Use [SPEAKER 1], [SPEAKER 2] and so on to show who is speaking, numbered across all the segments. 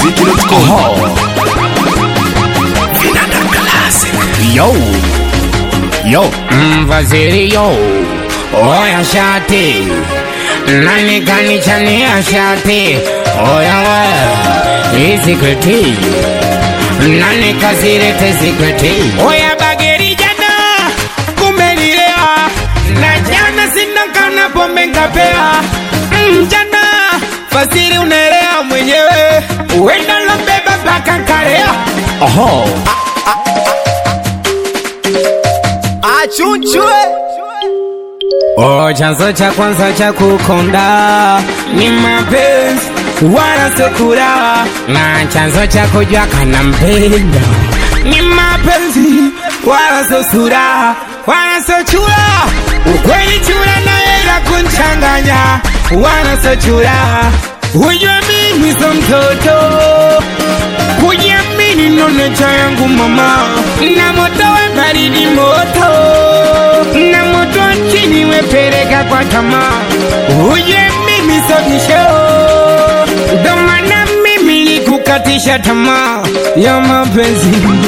[SPEAKER 1] smokumziki.com
[SPEAKER 2] Yo, yo, mvaziri yo, oya shati, nani kanichania shati, oya we, izikreti, nani kazirete zikreti, oya bageri jana, kumelilea, na jana sina kana pombe ngapea, mm, jana, fasiri unaelea mwenyewe, uenda lobeba paka karea, oho,
[SPEAKER 1] achunchwe
[SPEAKER 2] Oh, chanzo cha kwanza cha kukonda ni mapenzi wala sokura, na chanzo cha kujua kana mpenda ni mapenzi wala so sura wala so chura. Ukweli chura na hela kunchanganya wala so chura. Ujue mimi so mtoto kujiamini ndo necha yangu mama, na moto we baridi moto, na moto wa chini wepeleka kwa tamaa. Uje mimi sotisho, ndo maana mimi nikukatisha tamaa ya mapenzi.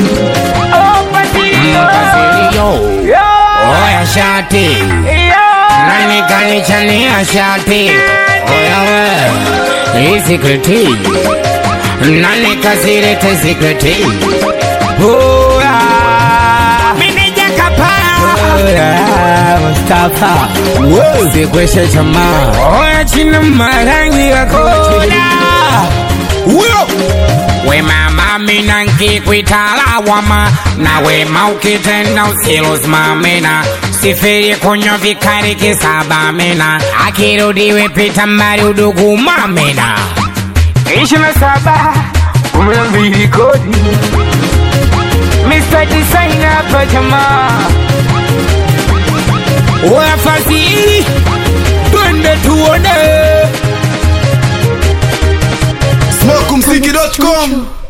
[SPEAKER 2] Mpasirio, oya shati, nani kanichania shati, oya we, isikreti nani kazirete sikreti Oya Meneja kapaya Oya Mustafa Sikweshe chama Oya china marangi wakoda Uyo We mama mina nkikwitala wama Na wema ukitenda usilosimamina sifiri kunywa vikari kisaba mina akirudi wepita mbali udugu mamina ishirini na saba kumi na mbili kodi Mr. Designer hapa jamaa wafasiri twende tuone
[SPEAKER 1] smokumziki.com